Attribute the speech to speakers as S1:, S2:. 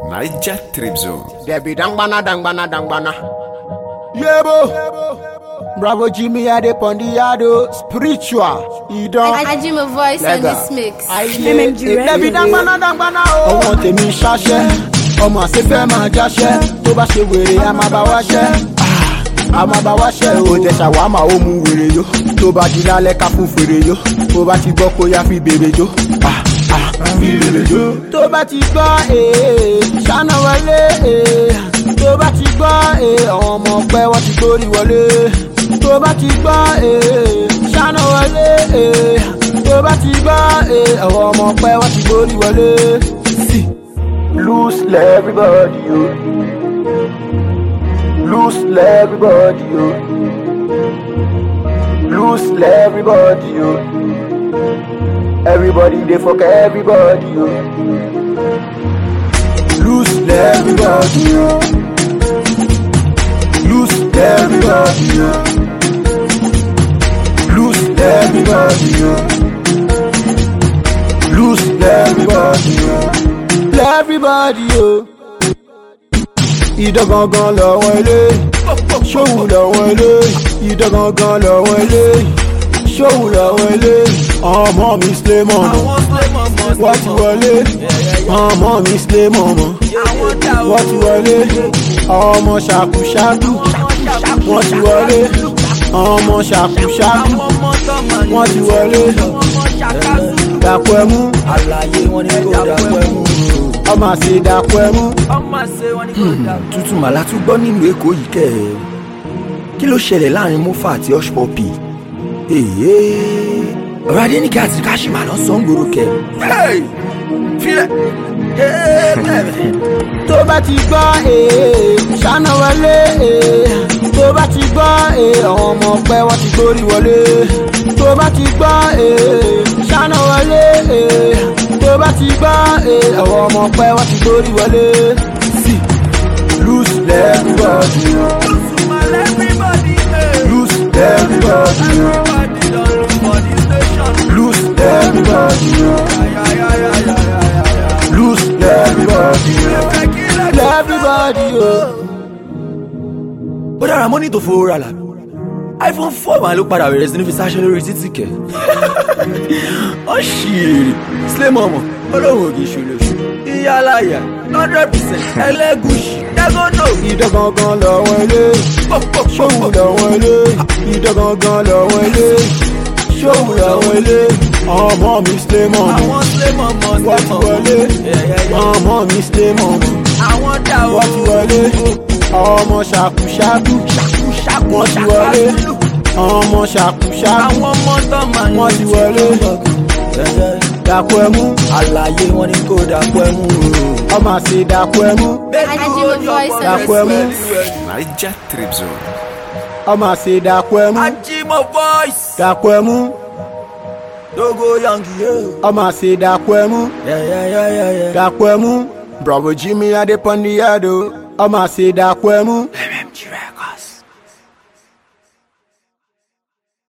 S1: Niger Trip Zone.
S2: Debi dangbana dangbana dangbana. Yebo. Bravo Jimmy Ade Pondiado spiritual. Idán.
S3: I do my voice on this mix.
S2: Debi dangbana dangbana o. Ọmọ tèmi ṣaṣẹ́, ọmọ àṣefẹ́ máa jáṣẹ́, tó bá ṣe wèrè a máa bá wá ṣẹ́. Ah, A máa bá wá ṣẹ́ o. Ó jẹ ṣàwámà ó mú wèrè yó. Tó bá di lálẹ́ ká fún fèrè yó. Tó bá ti gbọ́ kó yá fi bèrè jó. Ah, ah, Fi bèrè jó. Tó bá ti gbọ́ ee, ṣáná wọlé ee. Tó bá ti gbọ́ ee, àwọn ọmọ ọpẹ́ wọ́n ti gbórí wọlé. Tó bá ti gbọ́ ee, ṣáná wọlé ee. Tó bá ti gbọ́ ee, àwọn ọmọ ọpẹ́ wọ́n ti gbórí wọlé. Sí. Loose let everybody yo. Loose let everybody yo. Loose let everybody yo. Everybody they fuck everybody yo. Loose let everybody yo. Loose let everybody yo. Loose let everybody yo. Loose let everybody yo. Let everybody yo. Idán gangan lọ́wọ́ ilé, ṣòwò lọ́wọ́ ilé, idán gangan lọ́wọ́ ilé, ṣòwò lọ́wọ́ ilé, ọmọ mi sílé mọ̀nà, wọ́n ti wọlé, ọmọ mi sílé mọ̀nà, wọ́n ti wọlé, ọmọ ṣàkúṣàkú, wọ́n ti wọlé, ọmọ ṣàkúṣàkú, wọ́n ti wọlé, dàpọ̀ ẹmú,
S4: àlàyé wọn ni kò dàpọ̀ ẹ̀mú
S2: ọmọ àṣẹ dàpọ̀ ẹmú.
S4: ọmọ ṣe wọn ni kò dàpọ̀. tuntun màlá tún gbọ́ nílùú èkó yìí kẹ́ ẹ̀ kí ló ṣẹlẹ̀ láàrin mofa àti hush puppy ọ̀rọ̀ adéníkẹ́ àti kashima lọ sọ ń gbòòrò kẹ́ ẹ̀ filẹ̀
S2: tó bá ti gbọ́ ee ṣáná wọlé ee tó bá ti gbọ́ ee àwọn ọmọ ọpẹ́ wọ́n ti gbórí wọlé tó bá ti gbọ́ ee ṣáná wọlé ee tó bá ti gbọ́ ee àwọn ọmọ ọpẹ́ wọ́n ti gbórí wọlé. sí loose everybody loose everybody loose everybody loose everybody everybody o.
S4: ó dára mọ́nì tó fowó rà là iphone four máa ló padà bẹ̀rẹ̀ sí ní fi sáṣẹ́ lórí títì kẹ̀ ó ṣì èrè sílé mọ̀mọ́ olóhùn ògì ìṣòlòṣù ìyá aláya hundred percent ẹlẹ́gùsì dẹ́gọ́nà
S2: Idán gangan lọ́wọ́ ilé, ṣòwò lọ́wọ́ ilé, idán gangan lọ́wọ́ ilé, ṣòwò lọ́wọ́ ilé, ọmọ mi sílé mọ̀mọ́,
S4: àwọn sílé mọ̀mọ́
S2: wọ́n ti wọlé, ọmọ mi sílé mọ̀mọ́,
S4: àwọn dà ó
S2: wọ́n ti wọlé, ọmọ ṣàkúṣàkú, wọ́n ti wọlé, ọmọ ṣàkúṣàkú,
S4: àwọn ọmọ tó máa ń
S2: wọ́n ti wọlé, dàpọ̀ ẹmú,
S4: àlàyé wọn ni kò dàpọ̀ ẹ̀mú
S2: ọmọ àṣẹ dàpọ̀ ẹmú,
S3: I do my voice on
S2: dàpọ̀ ẹmú,
S3: this mix.
S1: Niger Trip Zone.
S2: ọmọ àṣẹ dàpọ̀ ẹmú,
S4: ajimo voice
S2: dàpọ̀ ẹmú,
S4: dogo yangi yeah.
S2: ọmọ àṣẹ dàpọ̀ ẹmú.
S4: Yeah, yeah, yeah, yeah, yeah.
S2: dàpọ̀ ẹmú bravo jimmy adepondiado ọmọ àṣẹ dàpọ̀ ẹmú
S4: MMG Records.